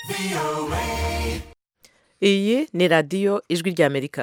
iyi ni radiyo ijwi ry'amerika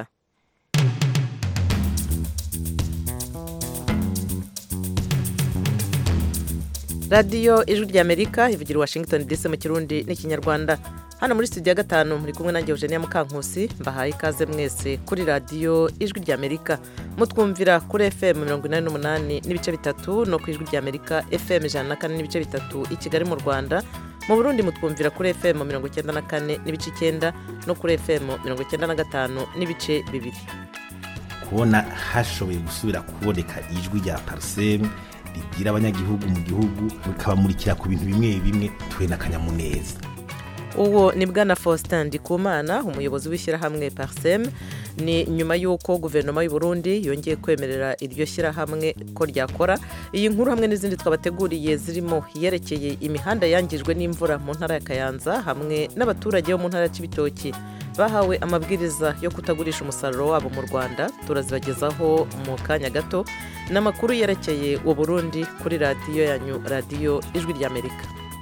radiyo ijwi ry'amerika ivugira i washington dc mu kirundi n'ikinyarwanda hano muri studio ya gatanu muri kumwe nanjye eugenia mukankusi mbahaye ikaze mwese kuri radiyo ijwi ry'amerika mutwumvira kuri fm mirongo inani n'umunani n'ibice bitatu no ku ijwi ry'amerika fm ijana na kane n'ibice bitatu i kigali mu rwanda mu burundi mutwumvira kuri fm mirongo icyenda na kane n'ibice icyenda no kuri fm mirongo icyenda na gatanu n'ibice bibiri kubona hashoboye gusubira kuboneka ijwi rya parisemu ribwira abanyagihugu mu gihugu bikabamurikira ku bintu bimwe bimwe tuwe n'akanyamuneza uwo ni bwana faustin ndikumana umuyobozi w'ishyirahamwe parisem ni nyuma y'uko guverinoma y'u Burundi yongeye kwemerera iryo shyirahamwe ko ryakora iyi nkuru hamwe n'izindi twabateguriye zirimo iyerekeye imihanda yangijwe n'imvura mu ntara ya kayanza hamwe n'abaturage bo mu ntara ya kibitoki bahawe amabwiriza yo kutagurisha umusaruro wabo mu rwanda turazibagezaho mu kanya gato n'amakuru yerekeye u Burundi kuri radiyo yanyu radiyo ijwi ry'amerika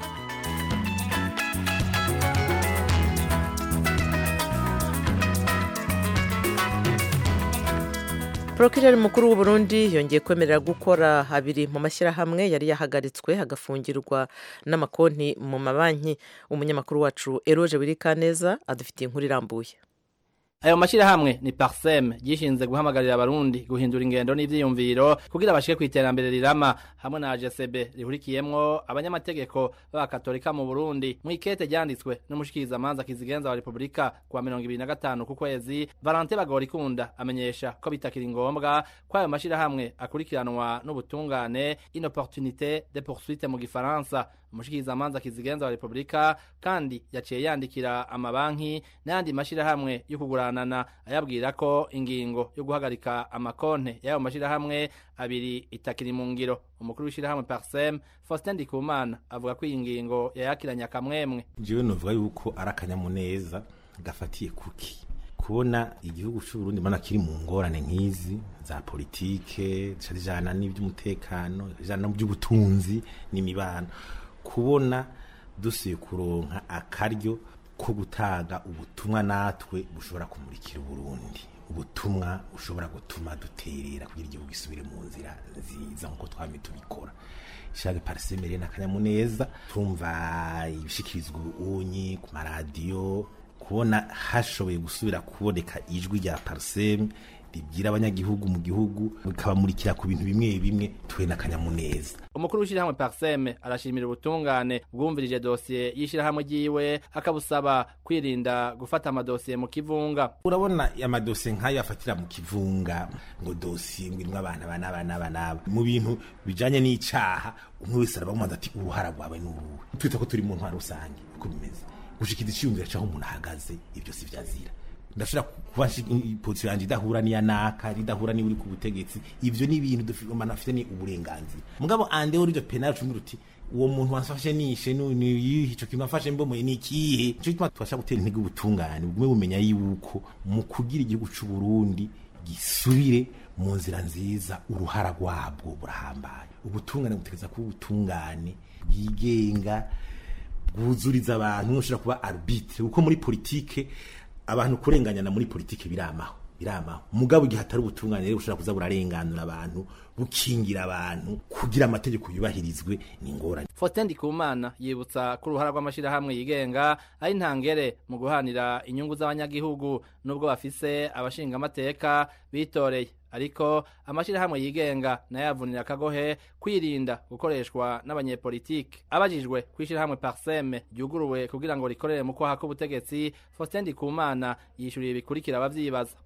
porokireri mukuru w'u Burundi yongeye kwemerera gukora abiri mu mashyirahamwe yari yahagaritswe hagafungirwa n'amakonti mu mabanki umunyamakuru wacu eroje wirikaneza adufitiye inkuru irambuye ayo mashyirahamwe ni parsem gishinze guhamagarira abarundi guhindura ingendo n'ivyiyumviro kugira bashike kw'iterambere rirama hamwe na AGCB rihurikiyemwo abanyamategeko b'abakatolika mu Burundi mu ikete ryanditswe n'umushikiriza manza kizigenza wa Republika kwa mirongo ibiri na gatanu ku kwezi Valentin Bagorikunda amenyesha ko bitakiri ngombwa ko ayo mashyirahamwe akurikiranwa n'ubutungane inopportunité de poursuite mu gifaransa umushikiriza manza kizigenza wa Republika kandi yaciye yandikira amabanki n'ayandi mashyirahamwe yo kuguranana ayabwira ko ingingo yo guhagarika amakonte y'ayo mashyirahamwe abiri itakiri mu ngiro umukuru w'ishyirahamwe Parsem Faustin Ndikumana avuga ko iyi ngingo yayakiranye akamwemwe jewe novuga yuko ari akanyamuneza gafatiye kuki kubona igihugu cy'u Burundi mana kiri mu ngorane nk'izi za politike zijana n'iby'umutekano zijana n'iby'ubutunzi n'imibano kubona dusuye kuronka akaryo ko gutanga ubutumwa natwe bushobora kumurikira Burundi ubutumwa bushobora gutuma duterera kugira igihugu gisubire mu nzira nziza nk'uko twame tubikora ishaka parisemere n'akanyamuneza tumva ibishikirizwa unyi ku maradiyo kubona hashoboye gusubira kuboneka ijwi rya pariseme ribwira abanyagihugu mu gihugu bikabamurikira ku bintu bimwe bimwe tuwe n'akanyamuneza umukuru w'ishyirahamwe parseme arashimira ubutungane bwumvirije dosiye y'ishyirahamwe ryiwe akabusaba kwirinda gufata amadosiye mu kivunga urabona amadosiye nk'ayo afatira mu kivunga ngo dosiye ngo irimwo abana aba n'aba n'aba n'aba mu bintu bijanye n'icaha umwe wese arabamubaza ati uruhara rwawe ni uruhe twita ko turi mu ntwaro rusange uko bimeze gushikiza iciyumviro c'aho umuntu ahagaze ibyo si vyazira ndashobora kuba posiyo yanjye idahura n'iya naka idahura niba uri ku butegetsi ivyo ni ibintu umuntu afite ni uburenganzira mugabo andeho ryo penal cumi ruti uwo muntu wafashe nishe ico kintu afashe mbomoye ni ikihe nico gituma tubasha gutera intege ubutungane bugume bumenya yuko mu kugira igihugu c'u Burundi gisubire mu nzira nziza uruhara rwabwo burahambaye ubutungane butegeza kuba ubutungane bwigenga bwuzuriza abantu ushobora kuba arbitre kuko muri politike abantu kurenganyana muri politike biramaho biramaho mugabo igihe hatari ubutungane rero ushobora kuza burarenganura abantu bukingira abantu kugira amategeko yubahirizwe ni ingorane Faustin Ndikumana yibutsa ko uruhara rw'amashirahamwe yigenga ari ntangere mu guhanira inyungu z'abanyagihugu nubwo bafise abashinga amateka bitoreye ariko amashirahamwe yigenga nayo yavunira akagohe kwirinda gukoreshwa n'abanyepolitike abajijwe kw'ishirahamwe parseme ryuguruwe kugira ngo rikorere mu kwaha k'ubutegetsi Faustin Ndikumana yishuriye bikurikira abavyibaza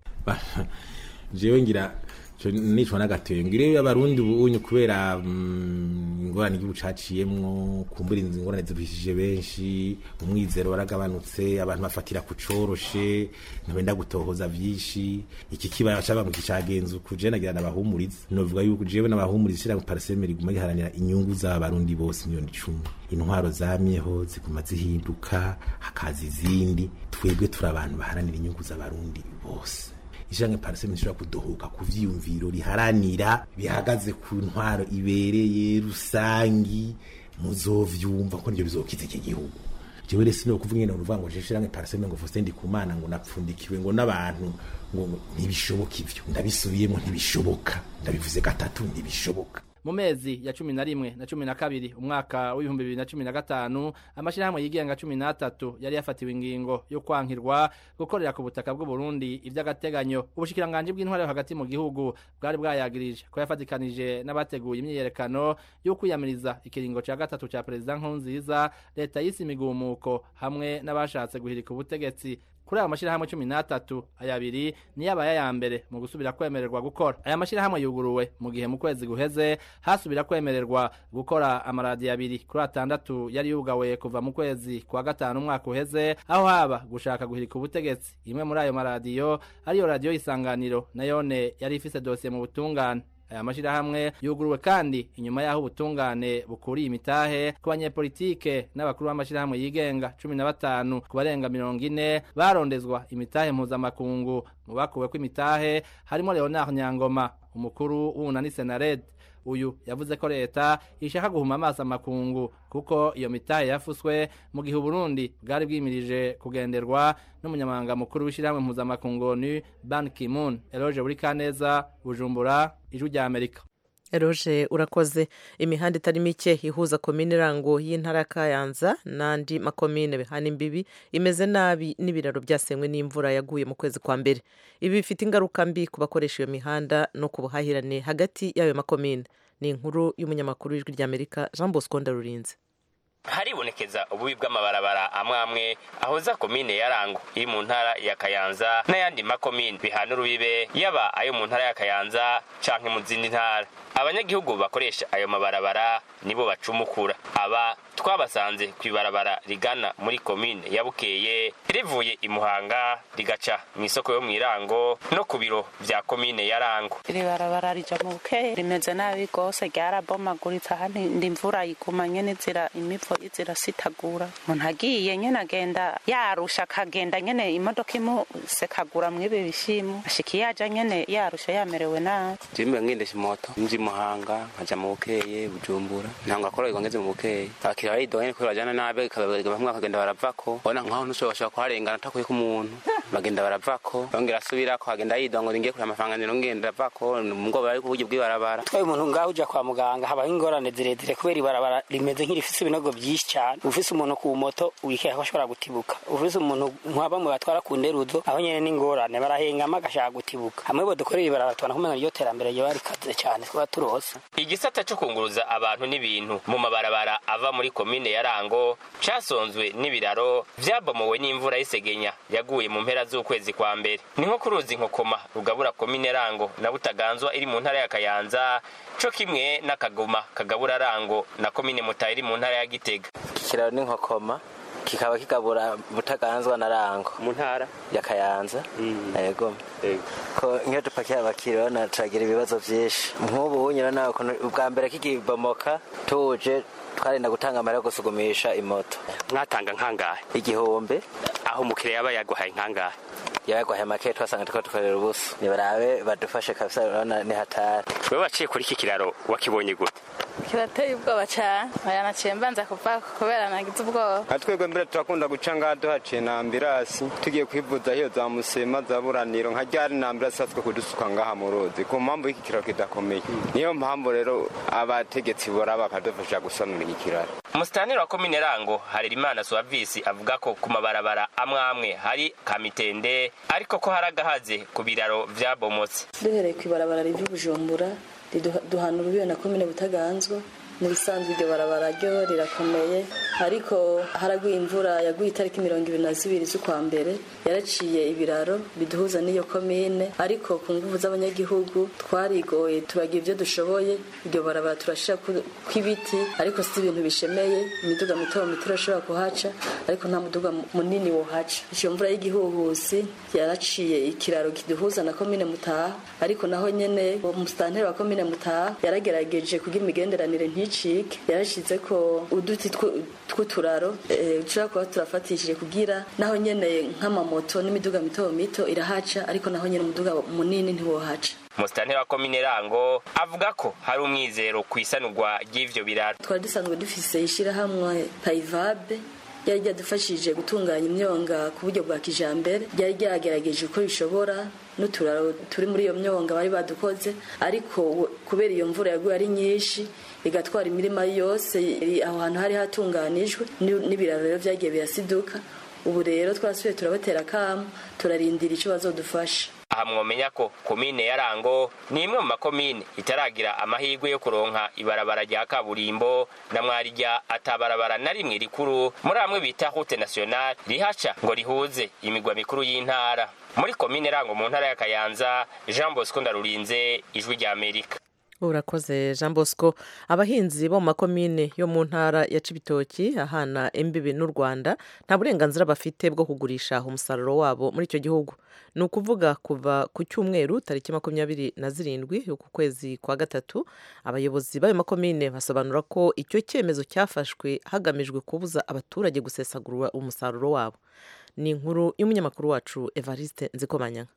jewe ngira nicwa n'agatebo ngire abarundi ubunye kubera ingorane igihugu caciyemwo kumbura inzu ingorane ziruhishije benshi umwizero waragabanutse abantu bafatira ku coroshe ntibenda gutohoza vyinshi iki kibaya caba ngo kicagenza uku je nagira nabahumuriza novuga yuko jewe nabahumuriza ishira pariseme riguma riharanira inyungu z'abarundi bose miliyoni icumi intwaro zamyeho ziguma zihinduka hakaza izindi twebwe turi abantu baharanira inyungu z'abarundi bose ishyirahamwe pariseme rishobora kudohoka ku vyiyumviro riharanira bihagaze ku ntwaro ibereye rusangi muzovyumva ko nivyo bizokiza iki gihugu jewe rero sino kuvuga ngene uruvuga ngo je shirange parseme ngo Faustin Ndikumana ngo napfundikiwe ngo n'abantu ngo ntibishoboka ivyo ndabisubiyemo ntibishoboka ndabivuze gatatu ntibishoboka mu mezi ya cumi na rimwe na cumi na kabiri umwaka w'ibihumbi bibiri na cumi na gatanu amashirahamwe yigenga cumi n'atatu yari yafatiwe ingingo yo kwankirwa gukorera ku butaka bw'uburundi ivy'agateganyo ubushikiranganji bw'intware yo hagati mu gihugu bwari bwayagirije ko yafatikanije n'abateguye imyiyerekano yo kwiyamiriza ikiringo ca gatatu ca perezida nkurunziza leta y'isi imigumuko hamwe n'abashatse guhirika ubutegetsi kuri ayo mashirahamwe cumi n'atatu aya abiri niyo abaye aya mbere mu gusubira kwemererwa gukora aya mashirahamwe yuguruwe mu gihe mu kwezi guheze hasubira kwemererwa gukora amaradiyo abiri kuri atandatu yari yugawe kuva mu kwezi kwa gatanu umwaka uheze aho haba gushaka guhirika ubutegetsi imwe muri ayo maradiyo ariyo radiyo y'isanganiro nayone yari ifise dosiye mu butungane aya mashirahamwe yuguruwe kandi inyuma yaho ubutungane bukuriye imitahe ku banyepolitike n'abakuru b'amashirahamwe yigenga cumi na batanu ku barenga mirongo ine barondezwa imitahe mpuzamakungu mu bakuweko imitahe harimo leonard nyangoma umukuru w'unani senared uyu yavuze ko leta ishaka guhuma amaso amakungu kuko iyo mitahe yafuswe mu gihe uburundi bwari bwimirije kugenderwa n'umunyamabanga mukuru w'ishyirahamwe mpuzamakungu onu ban kimun eloge buri kaneza bujumbura ijwi rya amerika eroje urakoze imihanda itari mike ihuza komine irango y'intara ya kayanza n'andi makomine bihana imbibi imeze nabi n'ibiraro byasenywe n'imvura yaguye mu kwezi kwa mbere ibi bifite ingaruka mbi ku bakoresha iyo mihanda no ku buhahirane hagati y'ayo makomine ni inkuru y'umunyamakuru w'ijwi ry'amerika jean bosco ndarurinze haribonekeza ububi bw'amabarabara amwe amwe ahoza komine ya rango iri mu ntara ya kayanza n'ayandi makomine bihana urubibe yaba ayo mu ntara ya kayanza canke mu zindi ntara abanyagihugu bakoresha ayo mabarabara nibo bacumukura aba twabasanze ku ibarabara rigana muri komine ya bukeye rivuye i muhanga rigaca mu isoko yo mu irango no ku biro vya komine ya rango iri barabara rija mu bukeye rimeze nabi rwose ryarabomaguritse ahandi ndi imvura yiguma nyene zira imivo zirasitagura umuntu agiye nyene agenda yarusha akagenda nyene imodoka imusekagura mw'ibi bishimo ashika iyo aja nyene yarusha yamerewe nabi jimbe ngendesha imoto nji muhanga nkaja mu bukeye bujumbura ntabwo akoroherwa ngeze mu bukeye abakiriya baridoga nyene kubera bajana nabi bamwe bakagenda baravako ubona nkaho ntushobora kuharengana atakuyeko umuntu bagenda baravako bongera asubirako agenda yidoga ngo ngiye kureba amafaranga ngenda avako ngo bari kuburyo bw'ibarabara twaye umuntu ngaho uja kwa muganga habaho ingorane zirezire kubera ibarabara rimeze nk'irifise ibinogo byinshi cyane ufise umuntu ku moto wikeka ko ashobora gutibuka ufise umuntu nka bamwe batwara ku nderuzo aho nyene n'ingorane barahengama agashaka gutibuka hamwe bo dukorera ibarabara tubona kumenya iryo terambere ryo barikaze cyane twaba turosa igisata co kunguruza abantu n'ibintu mu mabarabara ava muri komine ya rango casonzwe n'ibiraro vyabomowe n'imvura y'isegenya yaguye mu mpera z'ukwezi kwa mbere ni nko ku ruzi nkokoma rugabura komine rango na butaganzwa iri mu ntara ya kayanza co kimwe n'akagoma kagabura rango na komine mutayi iri mu ntara ya gitega ikiraro ni nkokoma kikaba kigabura butaganzwa na rango mu ntara ya kayanza yego ko nk'iyo dupakiye abakiriya urabona turagira ibibazo byinshi nk'ubu nyina nawe ubwa mbere kikibomoka tuje twarenda gutanga amara yo gusugumisha imoto mwatanga nkangahe igihumbi aho umukiriya yaba yaguhaye nkangahe yabagwaye make twasanga turiko dukorera ubusa nibarabe badufashe kabisa urabona ni hatari wewe waciye kuri iki kiraro wakibonye gute kirateye ubwoba cyane aya naciye mbanza kuva kubera nagize ubwoba nka twebwe mbere turakunda guca ngaha duhaciye na ambirasi tugiye kwivuza hiyo za musema za buraniro nka ryari na ambirasi haswe kudusuka ngaha mu ruzi ku mpamvu y'iki kiraro kidakomeye niyo mpamvu rero abategetsi bora bakadufasha gusanura iki kiraro umusitaniri wa komine rango harerimana suwavisi avuga ko ku mabarabara amwe amwe hari kamitende ariko ko hari agahaze ku biraro vyabomotse duhereye ku ibarabara ry'ubujumbura duhana urubibe na komine butaganzwa mu bisanzwe iryo barabara ryo rirakomeye ariko haraguye imvura yaguye itariki mirongo ibiri na zibiri z'ukwa mbere yaraciye ibiraro biduhuza n'iyo komine ariko ku nguvu z'abanyagihugu twarigoye turagira ibyo dushoboye iryo barabara turashira kw'ibiti ariko si ibintu bishemeye imiduga mito mito irashobora kuhaca ariko nta muduga munini wohaca iyo mvura y'igihuhusi yaraciye ikiraro kiduhuza na komine mutaha ariko naho nyene umusitanteri wa komine mutaha yaragerageje kugira imigenderanire nticike yarashize ko uduti tw'uturaro dushobora kuba turafatishije kugira naho nyene nk'amamoto n'imiduga mito mito irahaca ariko naho nyene umuduga munini ntiwohaca umusitanteri wa komine rango avuga ko hari umwizero ku isanurwa ry'ivyo biraro twari dusanzwe dufise ishirahamwe payivabe ryari ryadufashije gutunganya imyonga ku buryo bwa kijambere ryari ryagerageje uko rishobora n'uturaro turi muri iyo myonga bari badukoze ariko kubera iyo mvura yaguye ari nyinshi igatwara imirima yose aho hantu hari hatunganijwe n'ibiraro rero byagiye birasiduka ubu rero twasubiye turabatera akamu turarindira icyo bazodufasha aha mwomenya ko komine ya rango ni imwe mu makomine itaragira amahirwe yo kuronka ibarabara rya kaburimbo na mwarirya atabarabara na rimwe rikuru muri amwe bita route nationale rihaca ngo rihuze imigwa mikuru y'intara muri komine rango mu ntara ya kayanza jean bosco ndarurinze ijwi rya amerika urakoze jean bosco abahinzi bo mu makomine yo mu ntara ya cibitoki ahana imbibi n'u rwanda nta burenganzira bafite bwo kugurisha umusaruro wabo muri icyo gihugu ni ukuvuga kuva ku cyumweru tariki makumyabiri na zirindwi y'uku kwezi kwa gatatu abayobozi b'ayo makomine basobanura ko icyo cyemezo cyafashwe hagamijwe kubuza abaturage gusesagura umusaruro wabo ni inkuru y'umunyamakuru wacu evariste nzikomanyanga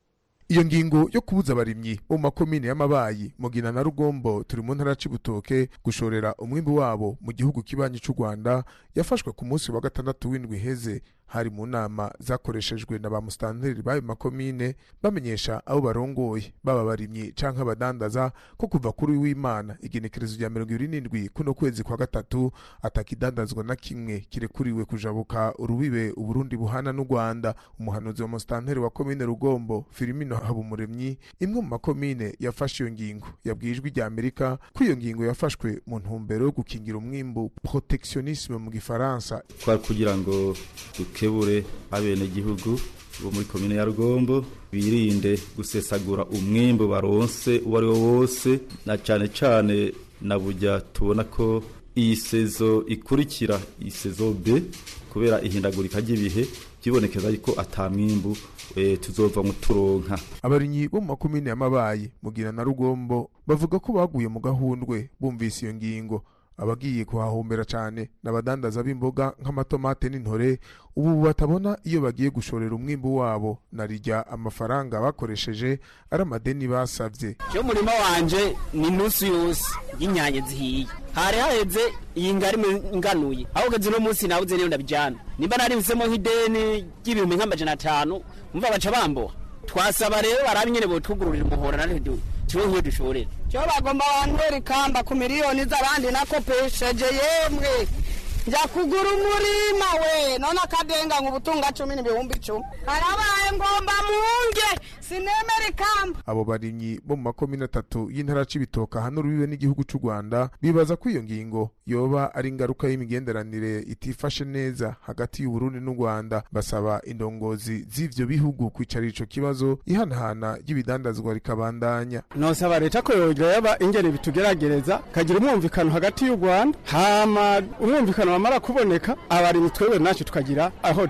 iyo ngingo yo kubuza abarimyi bo mu makomine y'amabayi mugina na rugombo turi mu ntara cibutoke gushorera umwimbi wabo mu gihugu kibanyi cy'u rwanda yafashwe ku munsi wa gatandatu w'indwi iheze hari mu nama zakoreshejwe na ba musitanteri b'ayo makomine bamenyesha abo barongoye baba abarimyi canke abadandaza ko kuva kuri w'imana igenekerezo rya mirongo ibiri n'indwi kuno kwezi kwa gatatu atakidandazwa na kimwe kirekuriwe kujabuka urubibe uburundi buhana n'u rwanda umuhanuzi wa musitanteri wa komine rugombo filimino habumuremyi imwe mu makomine yafashe iyo ngingo yabwiye ijwi rya amerika ko iyo ngingo yafashwe mu ntumbero yo gukingira umwimbu protectionisme mu gifaransa twari kugira ngo dukebure abenegihugu bo muri komine ya rugombo birinde gusesagura umwimbu baronse uwo ari wo wose na cyane cyane na burya tubona ko iyi sezo ikurikira iyi sezo b kubera ihindagurika ry'ibihe byibonekeza ko atamwimbu e, tuzova mu turonka abarinyi bo mu makomine y'amabayi mugira na rugombo bavuga ko baguye mu gahundwe bumvise iyo ngingo abagiye kuhahombera cyane n'abadandaza b'imboga nk'amatomate n'intore ubu batabona iyo bagiye gushorera umwimbu wabo na rijya amafaranga bakoresheje ari amadeni basabye cyo murima wanje ni nusu yose y'inyanya zihiye hari haheze iyi ngari nganuye aho ugeze uno munsi nabuze niyo ndabijyana nimba naribisemo nk'ideni ry'ibihumbi nk'amajana atanu umva baca bamboha twasaba rero barabe nyine botugururira umuhora na rero tuwe nk'iyo dushorera cyo bagomba bantwera ikamba ku miliyoni z'abandi nakopesheje yemwe njya kugura umurima we none akadenga ngo ubutunga cumi n'ibihumbi icumi harabaye ngomba munge sinemera ikamba abo barimyi bo mu makomine atatu y'intara c'ibitoka hano rubibe n'igihugu c'u rwanda bibaza ko iyo ngingo yoba ari ingaruka y'imigenderanire itifashe neza hagati y'uburundi n'u rwanda basaba indongozi z'ivyo bihugu kwicara ico kibazo ihanahana ry'ibidandazwa rikabandanya nosaba leta ko yoba ingene bitugeragereza kagira umwumvikano hagati y'u rwanda hama umwumvikano wamara kuboneka abarimyi twebwe nacu tukagira aho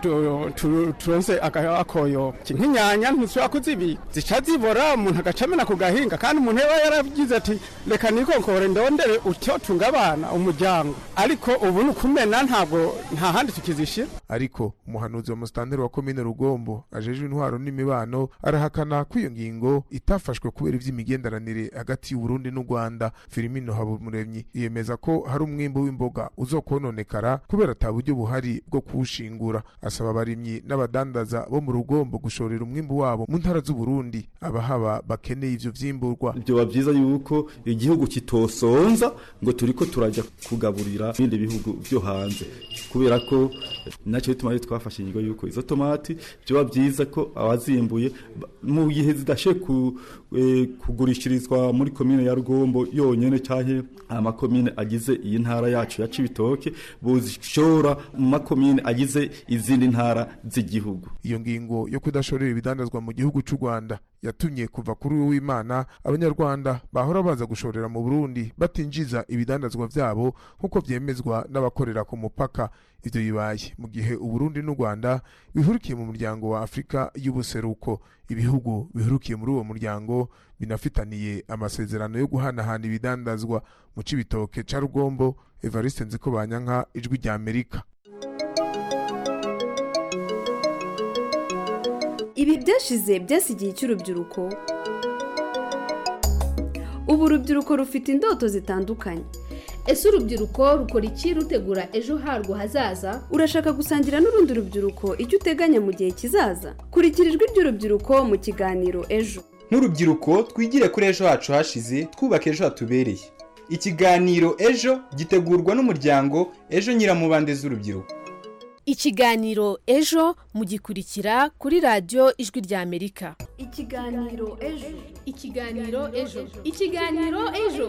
turonse akoyo nk'inyanya ntushobora kuzibika zica zibora umuntu agaca amena ku gahinga kandi umuntu yaba yaragize ati reka nikonkore ndondere utyo tunga abana umuryango ariko ubu ni ukumena ntabwo nta handi tukizishira ariko umuhanuzi wa musitanteri wa komine rugombo ajejwe intwaro n'imibano arahakana ko iyo ngingo itafashwe kubera ivy'imigenderanire hagati y'uburundi n'u rwanda filimino habumuremyi yemeza ko hari umwimbu w'imboga uzokononekara kubera ata buryo buhari bwo kuwushingura asaba abarimyi n'abadandaza bo mu rugombo gushorera umwimbu wabo mu ntara z'uburundi abahaba bakeneye ivyo vyimburwa byoba byiza yuko igihugu kitosonza ngo turiko turajya kugaburira ibindi bihugu byo hanze kubera ko nacyo bituma twafashe inyigo yuko izo tomati byoba byiza ko abazimbuye mu gihe zidashe ku, e, kugurishirizwa muri komine ya rugombo yonyene canke amakomine agize iyi ntara yacu ya cibitoke buzishora mu makomine agize izindi ntara z'igihugu iyo ngingo yo kudashorera ibidandazwa mu gihugu cy'u rwanda yatumye kuva kuri uyu w'imana abanyarwanda bahora baza gushorera mu burundi batinjiza ibidandazwa vyabo nk'uko vyemezwa n'abakorera ku mupaka ivyo bibaye mu gihe uburundi n'u rwanda bihurikiye mu muryango wa afurika y'ubuseruko ibihugu bihurukiye muri uwo muryango binafitaniye amasezerano yo guhanahana ibidandazwa mu cibitoke ca rugombo evariste nziko banyanka ijwi rya amerika ibi byashize byasigiye icy'urubyiruko ubu urubyiruko rufite indoto zitandukanye ese urubyiruko rukora iki rutegura ejo harwo hazaza urashaka gusangira n'urundi rubyiruko icyo uteganya mu gihe kizaza kurikira ijwi ry'urubyiruko mu kiganiro ejo nk'urubyiruko twigire kuri ejo hacu hashize twubake ejo hatubereye ikiganiro ejo gitegurwa n'umuryango ejo nyiramubande z'urubyiruko ikiganiro ejo mugikurikira kuri radiyo ijwi ry'amerika ikiganiro ejo ikiganiro ejo ikiganiro ejo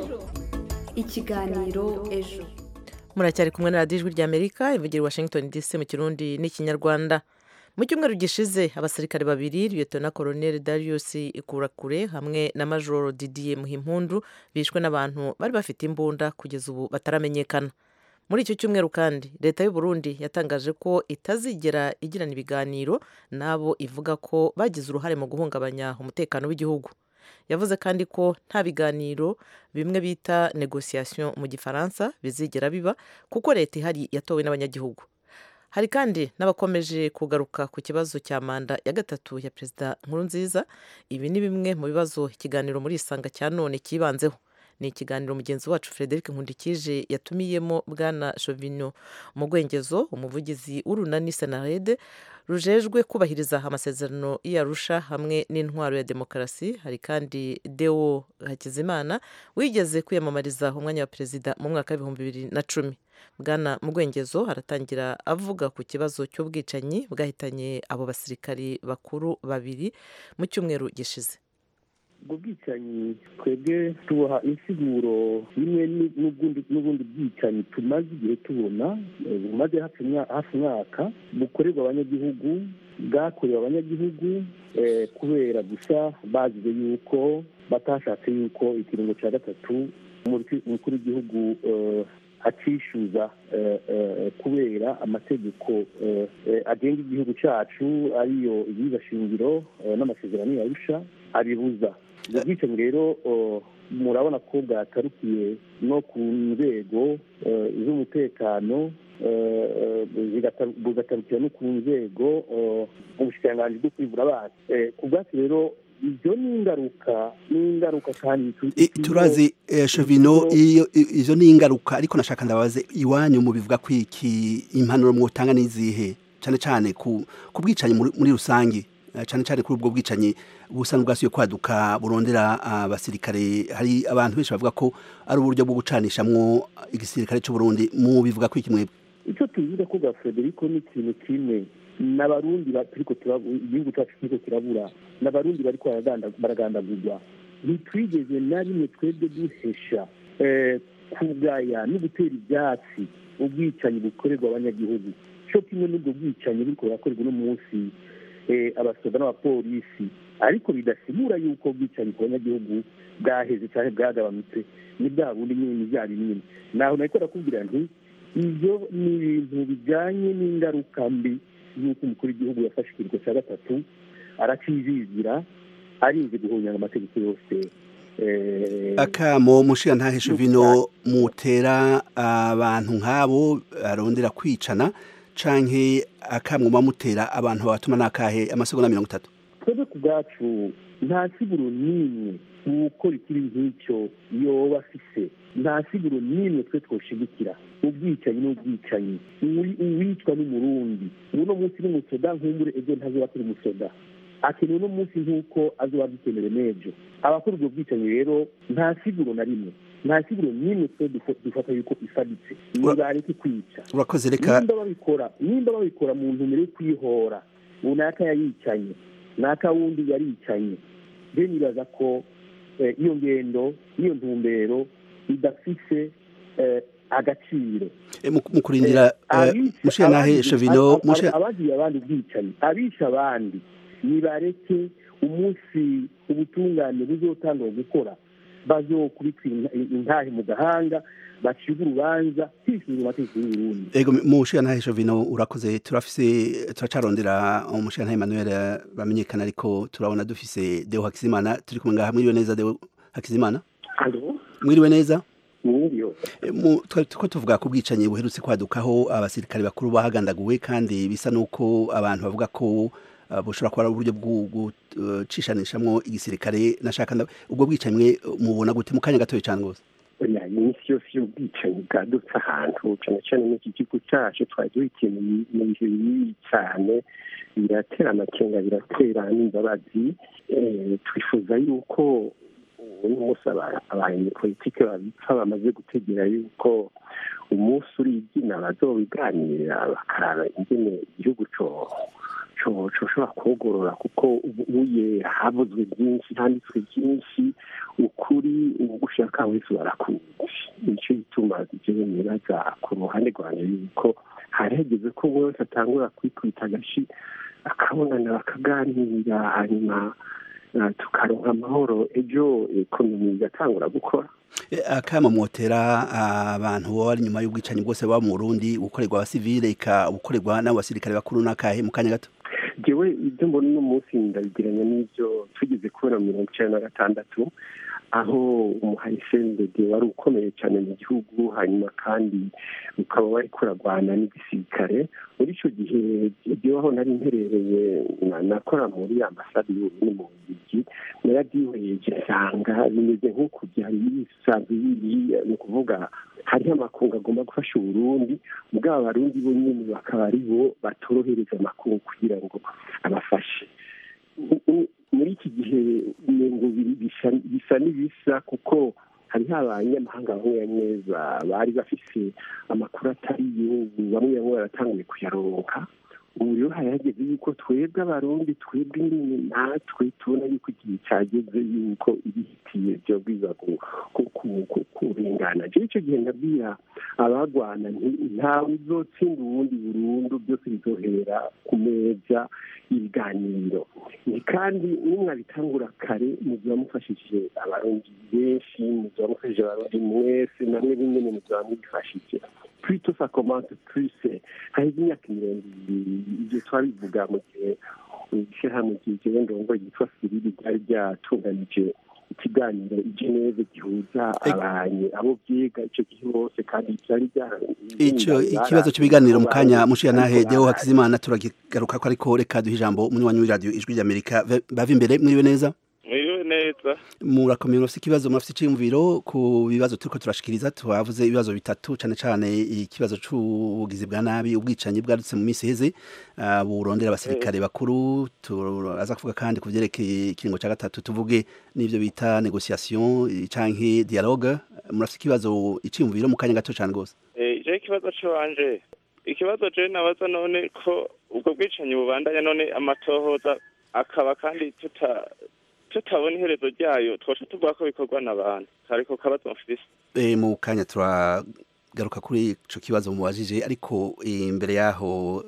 ikiganiro ejo muracyari kumwe na radiyo ijwi ry'amerika ivugira i washington dc mu kirundi n'ikinyarwanda mu cyumweru gishize abasirikare babiri liyetona koroneli darius ikurakure hamwe na majoro didier muhimpundu bishwe n'abantu bari bafite imbunda kugeza ubu bataramenyekana muri icyo cyumweru kandi leta y'u Burundi yatangaje ko itazigera igirana ibiganiro n'abo ivuga ko bagize uruhare mu guhungabanya umutekano w'igihugu yavuze kandi ko nta biganiro bimwe bita negosiyasiyo mu gifaransa bizigera biba kuko leta ihari yatowe n'abanyagihugu hari kandi n'abakomeje kugaruka ku kibazo cya manda ya gatatu ya perezida nkurunziza ibi ni bimwe mu bibazo ikiganiro muri isanga cya none cyibanzeho ni ikiganiro mugenzi wacu frederic nkundikije yatumiyemo bwana shovino mugwengezo umuvugizi w'urunani senarede rujejwe kubahiriza amasezerano y'arusha hamwe n'intwaro ya demokarasi hari kandi deo hakizimana wigeze kwiyamamariza umwanya wa perezida mu mwaka w'ibihumbi bibiri na cumi bwana mugwengezo aratangira avuga ku kibazo cy'ubwicanyi bwahitanye abo basirikari bakuru babiri mu cyumweru gishize ubwo bwicanyi twebwe tuboha insiguro imwe n'ubundi bwicanyi tumaze igihe tubona bumaze hafi umwaka bukorerwa abanyagihugu bwakorewe abanyagihugu kubera gusa bazize yuko batashatse yuko ikiringo cya gatatu umukuru w'igihugu acishyuza kubera amategeko agenga igihugu cyacu ariyo shingiro n'amasezerano yarusha abibuza ubwo bwicanyi rero murabona ko bwatarukiye no ku nzego z'umutekano bugatarukira no ku nzego ubushikiranganji bwo kwivura abana ku bwacu rero ibyo ni ingaruka ni ingaruka kandi turazi shovino izo ni ingaruka ariko nashaka ndabaze iwanyu mu bivuga ko iki impanuro mwotanga n'izihe cyane cyane ku bwicanyi muri rusange cyane cyane kuri ubwo bwicanyi busa n'ubwasuye kwaduka burondera abasirikare hari abantu benshi bavuga ko ari uburyo bwo gucanishamwo igisirikare cy'u Burundi mu bivuga ko iki mwebwe icyo tuvuga ko bwa Federico ni ikintu kimwe n'abarundi turiko igihugu cyacu kiriko kirabura n'abarundi bariko baragandagurwa ntitwigeze na rimwe twebwe duhesha kugaya no gutera ibyatsi ubwicanyi bukorerwa abanyagihugu cyo kimwe n'ubwo bwicanyi buriko burakorerwa uno munsi abasoda n'abapolisi ariko bidasigura yuko ubwicanyi ku banyagihugu bwaheze cyane bwagabanutse ni bwa bundi nyine ni bya binini naho nariko ndakubwira nti ibyo ni ibintu bijyanye n'ingaruka mbi y'uko umukuru w'igihugu yafashe ikiringo cya gatatu arakizigira arinze guhunyanga amategeko yose akamo mushiya ntaheshe vino mutera abantu nk'abo arondera kwicana canke akamwuma mutera abantu batuma nakahe amasegonda mirongo itatu twebwe ku bwacu nta siguro n'imwe gukora ikibi nk'icyo yoba afise nta siguro n'imwe twe twoshigikira ubwicanyi n'ubwicanyi uwicwa n'umurundi uno munsi n'umusoda nkumbure ejo ntazoba turi umusoda akenewe uno munsi nk'uko azoba dukenere n'ejo abakora ubwo bwicanyi rero nta siguro na rimwe nta siguro n'imwe twe dufata yuko ifaditse nibareke kwica urakoze reka nimba babikora nimba babikora mu ntumbero yo kwihora runaka yayicanye naka wundi yaricanye rero nibaza ko iyo ngendo n'iyo ntumbero idafise agaciro mu kurindira mushiya nahe shovino abagiye abandi ubwicanyi abisha abandi nibareke umunsi ubutungane buzotanga gukora bazokubitwa intahe mu gahanga baciga urubanza hishyuza amategeko y'uburundi ego mushiya ntahe shovino urakoze turafise turacarondera umushiya ntahe Emmanuel bamenyekana ariko turabona dufise Deo Hakizimana turi kumwe ngaha mwiriwe neza Deo Hakizimana mwiriwe neza ko tuvuga ku bwicanyi buherutse kwadukaho abasirikare bakuru bahagandaguwe kandi bisa n'uko abantu bavuga ko bushobora kuba ari uburyo bwo gucishanishamwo igisirikare nashaka ubwo bwicanyi mwe mubona gute mu kanya gatoya cyane rwose oya iminsi yose y'ubwicanyi bwadutse ahantu cyane cyane muri iki gihugu cyacu twari dukeneye mu bihe bibi cyane biratera amakenga biratera n'imbabazi Eh, twifuza yuko uno munsi aba- abanyepolitike babipfa bamaze gutegera yuko umunsi urigina bazobiganira bakaraba ingene igihugu co co- coshobora kogorora kuko ubuye havuzwe byinshi handitswe byinshi ukuri ugushaka wese barakuzi nicyo gituma jewe nibaza ku ruhande rwanjye yuko hari hageze ko buri wese atangura kwikubita agashi akabonana bakaganira hanyuma eh, tukaronka amahoro ejo ekonomi igatangura gukora Eh, akama mwotera abantu baba bari nyuma y'ubwicanyi bwose baba mu Burundi gukorerwa abasivile ika gukorerwa n'abasirikare bakuru n'akahe mu kanya gato jewe ibyo mbona uno munsi ndabigiranya n'ibyo tugeze kubona mu mirongo icyenda na gatandatu aho umuharisendede wari ukomeye cyane mu gihugu hanyuma kandi ukaba wari kuragwana n'igisirikare muri icyo gihe jyeweho nari mperereye na- nakora muri ambasade y'uburundi mu bubirigi narabyihereje nsanga bimeze nk'uko byari bisanzwe biri ni ukuvuga hariho amakungu agomba gufasha uburundi bwaba abarundi bo nyine bakaba ari bo batorohereza amakungu kugira ngo abafashe U- u- muri iki gihe ngo bisa- bisa n'ibisa kuko hariho abanyamahanga bamwe bamwe ba- bari bafise amakuru atari yo bamwe bamwe baratanguye kuyaronka ubu rero hari hageze yuko twebwe abarundi twebwe nyine natwe tubona yuko igihe cyageze yuko ibihitiye byo biza ku- ku- ku- ku- kurengana jewe icyo gihe ndabwira abagwana nti ntawe uzotsinda uwundi burundu byose bizohera ku meza y'ibiganiro ni kandi nimwabitangura kare muziba mufashije abarundi benshi muziba mufashije abarundi mwese namwe nyine muziba mwifashije plutôt ça commence plus haheze imyaka mirongo ibiri ibyo twabivuga mu gihe ishyirahamwe ryigewe ndongo yitwa siriri ryari ryatunganije ikiganiro i geneve gihuza abanye abo byiga icyo gihe bose kandi byari ico ikibazo cy'ibiganiro mu kanya mushiya nahe Deo Hakizimana turagigaruka ko ariko reka duhe ijambo umwe wanyu radio ijwi ry'Amerika bava imbere mwiriwe neza mwiriwe neza murakomeye murafite ikibazo murafite iciyumviro ku bibazo turiko turashikiriza twavuze ibibazo bitatu cane cane ikibazo c'ubugizi bwa nabi ubwicanyi bwadutse mu minsi iheze uh, burondera abasirikare bakuru turaza kuvuga kandi ku vyerekeye ikiringo ca gatatu tuvuge n'ivyo bita negociation canke dialogue murafite ikibazo iciyumviro mu kanya gato cane gose eh je ikibazo canje ikibazo je nabaza none ko ubwo bwicanyi bubandanya none amatohoza akaba kandi tuta tutabona iherezo ryayo twasha tuvuga ko bikorwa n'abantu ariko kabazo mfise e, mu kanya turagaruka kuri ico kibazo mubajije ariko imbere yaho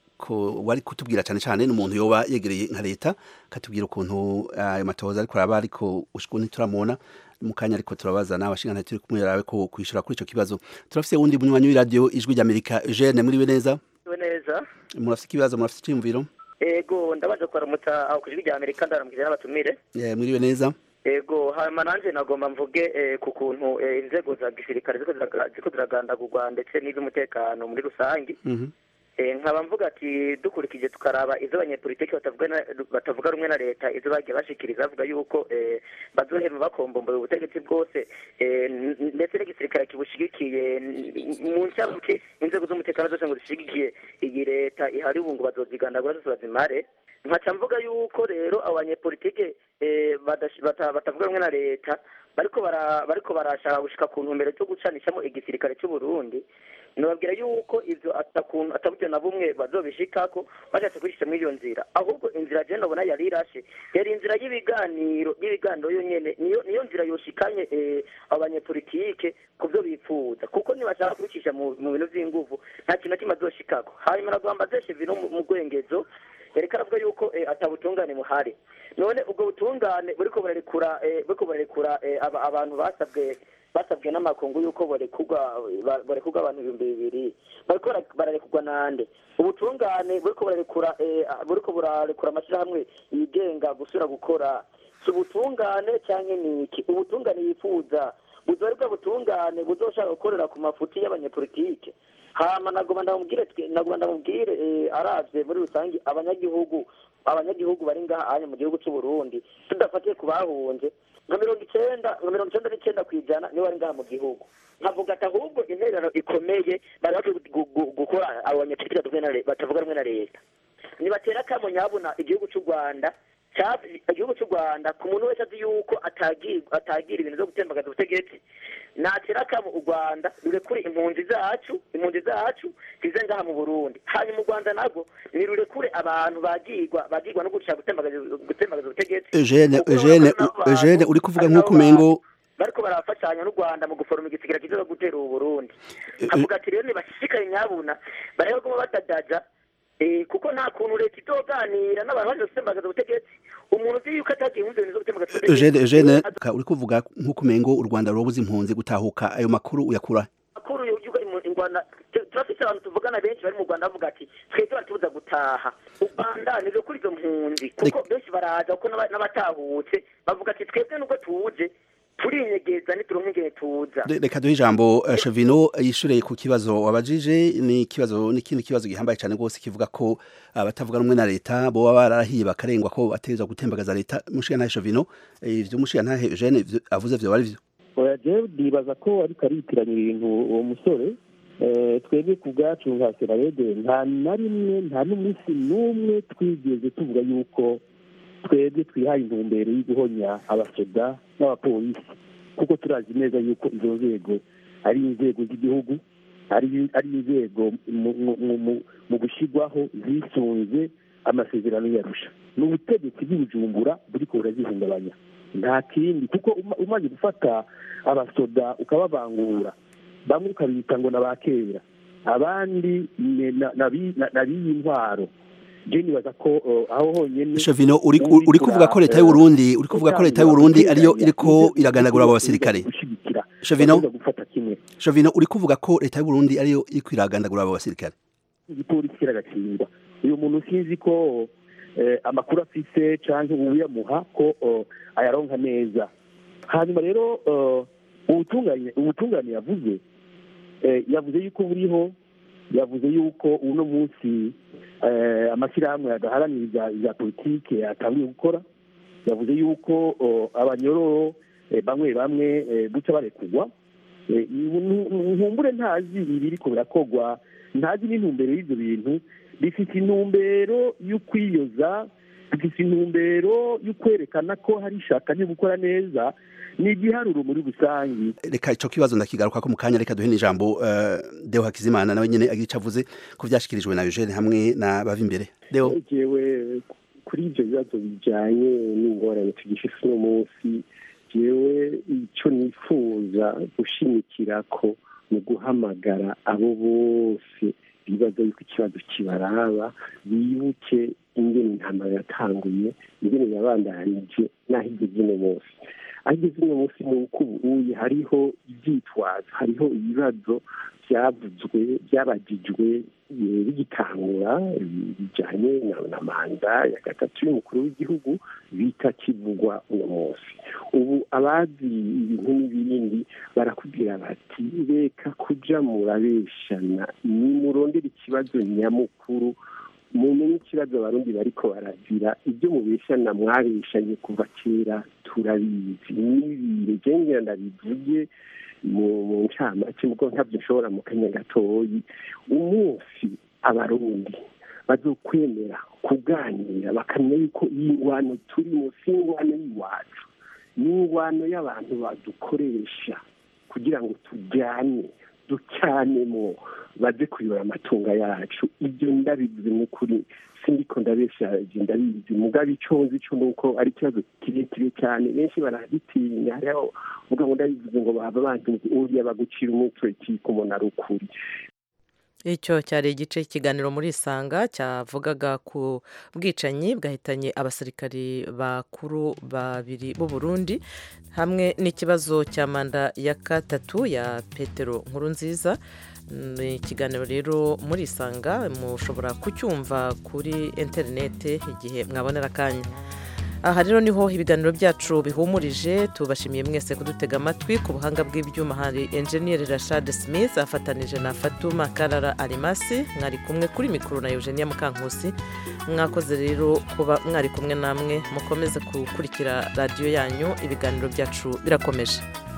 ko wari kutubwira cyane cyane n'umuntu yoba yegereye nka leta katubwira ukuntu ayo matohoza ariko araba ariko ushiko ntituramubona mu kanya ariko turabaza n'abashingana turi kumwe yarabe ko kwishura kuri ico kibazo turafise wundi munywanyi w'iradio ijwi ry'Amerika Eugene muriwe neza neza murafise ikibazo murafise iciyumviro ego ndabaje kuramutsa aho kujwi rya Amerika ndaramukije n'abatumire eh mwiriwe neza ego hama nanje nagomba mvuge eh, ku kuntu eh, inzego za gisirikare ziko ziraga- ziko ziragandagurwa ndetse n'iz'umutekano muri rusangi mhm Eh, nkaba mvuga ati dukurikije tukaraba izo abanyepolitiki batavuga na- batavuga rumwe na leta izo bagiye bashikiriza bavuga yuko eh, bazohema bakombomboye ubutegetsi bwose eh, n- n- ndetse n'igisirikare kibushigikiye n- mu ncyabuke inzego z'umutekano zose ngo zishigikiye iyi leta ihari ubu ngo bazozigandagura zose bazimare nkaca mvuga yuko rero abo banyepolitike eh, badash- bata- batavuga rumwe na leta bariko bara- bariko barashaka gushika ku ntumbero cyo gucanishamo igisirikare cy'u Burundi nababwira yuko ivyo atakuntu ataburyo na bumwe bazobishikako bashatse kwishisha muri iyo nzira ahubwo inzira je nabona yari irashe yari inzira y'ibiganiro y'ibiganiro yonyene niyo niyo nzira yoshikanye eh, abanyepolitike ku byo bifuza kuko nibashaka kubicisha mu mu bintu vy'inguvu nta kintu na kimwe azoshikako hanyuma nagomba zeshe vino mu mu rwengezo yareka aravuga yuko eh, atabutungane buhari none ubwo butungane buriko burarekura eh, buriko burarekura eh, aba- abantu basabwe basabwe n'amakungu yuko barekurwa ba- barekurwa abantu ibihumbi bibiri bariko bara- bararekurwa nande ubutungane buriko burarekura eh, buriko burarekura amashyirahamwe yigenga gusubira gukora si ubutungane cyangwa ni iki ubutungane yifuza buzoba ari bwa butungane buzoshaka gukorera ku mafuti y'abanyepolitike hama nagomba ndamubwire twe- nagomba ndamubwire eh, aravye muri rusange abanyagihugu abanyagihugu bari ngaha anye mu gihugu c'u Burundi tudafatiye ku bahunze nka mirongo icenda nka mirongo icenda n'icenda kw'ijana nibo bari ngaha mu gihugu nkavuga ati ahubwo intererano ikomeye bari bakwiye gu- gu- gukora abo banyapolitiki batavuga na le- batavuga rumwe na leta nibatera akamo nyabuna igihugu cy'u rwanda cya- igihugu cy'u rwanda ku muntu wese azi yuko atagira atagira ibintu byo gutembagaza ubutegetsi natera akamo u rwanda rurekure impunzi zacu impunzi zacu zize ngaha mu burundi hanyuma u rwanda nabwo nirurekure abantu bagirwa bagirwa no gushaka gutembagaza gutembagaza ubutegetsi Eugene Eugene Eugene uri kuvuga nk'uko umengo bariko barafashanya n'u rwanda mu guforoma igisigira kiza gutera ubu burundi avuga ati rero nibashishikaye nyabuna barebe kuma badadaja eh, kuko nta kuntu leta izoganira n'abantu baje gutembagaza ubutegetsi umuntu uzi yuko atagiye mu bintu zo gutembagaza ubutegetsi Eugene Eugene ka- uri kuvuga nk'uko umengo u Rwanda rubuze impunzi gutahuka ayo makuru uyakura makuru yuko mu Rwanda tu- turafise abantu tuvugana benshi bari mu Rwanda bavuga ati twebwe baratubuza gutaha u Rwanda ni kuri izo mpunzi kuko benshi baraza kuko n'aba- n'abatahutse bavuga ati twebwe nubwo tuje turinyegeza nituronke ingene tuza Re- reka duhe ijambo eh, Chavino yishure ku kibazo wabajije ni ikibazo n'ikindi kibazo gihambaye cyane rwose kivuga ko abatavuga rumwe na leta bo baba barahiye bakarengwa ko bategerezwa gutembagaza leta mushiya ntahe Chavino eh, ivyo mushiya ntahe Eugene ivyo avuze vyo bari vyo oya jewe ndibaza ko ariko aritiranya ibintu uwo musore Eh, twebwe ku bwacu nka serarede nta na rimwe nta n'umunsi n'umwe twigeze tuvuga yuko twebwe twihaye intumbero yo guhonya abasoda n'abapolisi kuko turazi neza yuko izo nzego ari inzego z'igihugu ari ari inzego mu- mu- mu- mu- mu gushyirwaho zisunze amasezerano yarusha ni ubutegetsi bw'ibujumbura buriko burazihungabanya nta kindi kuko uma- umaze gufata abasoda ukababangura bamwe ukabita ngo na ba kera abandi ni- na- nabi- na- nabiyi intwaro je nibaza ko uh, aho honyene Chavino uri uri kuvuga ko leta y'u Burundi uri kuvuga ko leta y'u Burundi ariyo iriko iragandagura abo basirikare Chavino gufata kimwe Chavino uri kuvuga ko leta y'u Burundi ariyo iriko iragandagura abo basirikare igipolisi kiragatsindwa uyu muntu sinzi ko eh, amakuru afise canke uyamuha ko uh, ayaronka neza hanyuma rero uh, ubutungane ubutungane yavuze eh, yavuze yuko buriho yavuze yuko uno munsi eh, amashyirahamwe adaharanira ibya- ibya politike atangiye gukora yavuze yuko oh, abanyororo eh, bamwe bamwe eh, guca barekugwa Eh, nu- nkumbure ntazi ibiriko birakogwa ntazi n'intumbero y'ivyo bintu bifite intumbero yo kwiyoza bifite intumbero yo kwerekana ko hari ishaka ryo gukora neza ni igiharuro muri rusange reka ico kibazo ndakigaruka ko mu kanya reka duhe n'ijambo uh, Deo Hakizimana nawe nyene agira ico avuze ko vyashikirijwe na Eugene hamwe na bava imbere Deo jewe kuri ibyo bibazo bijyanye n'ingorane tugifite uno munsi jewe icyo nifuza gushimikira ko mu guhamagara abo bose bibaza yuko ikibazo kibaraba bibuke ingene intambara yatanguye ingene yabandanije n'aho igeze uno munsi aho igeze uno munsi ni uko ubuye hariho ibyitwazo hariho ibibazo byavuzwe byabagijwe eh, bigitangura eh, bijyanye na- na manda ya gatatu y'umukuru w'igihugu bita kivugwa uno munsi ubu abazi ibintu n'ibindi barakubwira bati reka kuja murabeshana nimurondera ikibazo nyamukuru mumenye ikibazo abarundi bariko barazira ibyo mubeshana mwabeshanye kuva kera turabizi n'ibire jengera ndabivuge mu mu ncamake mugo ntabyo nshobora mu kanya gatoyi umunsi abarundi bazokwemera kuganira bakamenya yuko iyi ngwano turimo si ingwano y'iwacu ni ingwano y'abantu badukoresha kugira ngo tujyane ducanemo baze kuyora amatunga yacu ibyo ndabivuze mu kuri sindiko ndabesha je ndabizi mugabe ico nzi co nuko ari ikibazo kirekire cyane benshi baragitinya hariho uvuga ngo ndabivuze ngo baba banzi uriya bagucira umutwe kikumo ari ukuri icyo cyari igice cy'ikiganiro muri isanga cyavugaga ku bwicanyi bwahitanye abasirikari bakuru babiri b'u Burundi hamwe n'ikibazo cya manda ya gatatu ya petero nkuru nziza ni ikiganiro rero muri isanga mushobora kucyumva kuri interinete igihe mwabonera akanya aha rero niho ibiganiro byacu bihumurije tubashimiye mwese kudutega amatwi ku buhanga bw'ibyuma hari enjeniyeri rashade smith afatanije na fatuma karara arimasi mwari kumwe kuri mikoro na eugenia mukankusi mwakoze rero kuba mwari kumwe namwe mukomeze gukurikira radiyo yanyu ibiganiro byacu birakomeje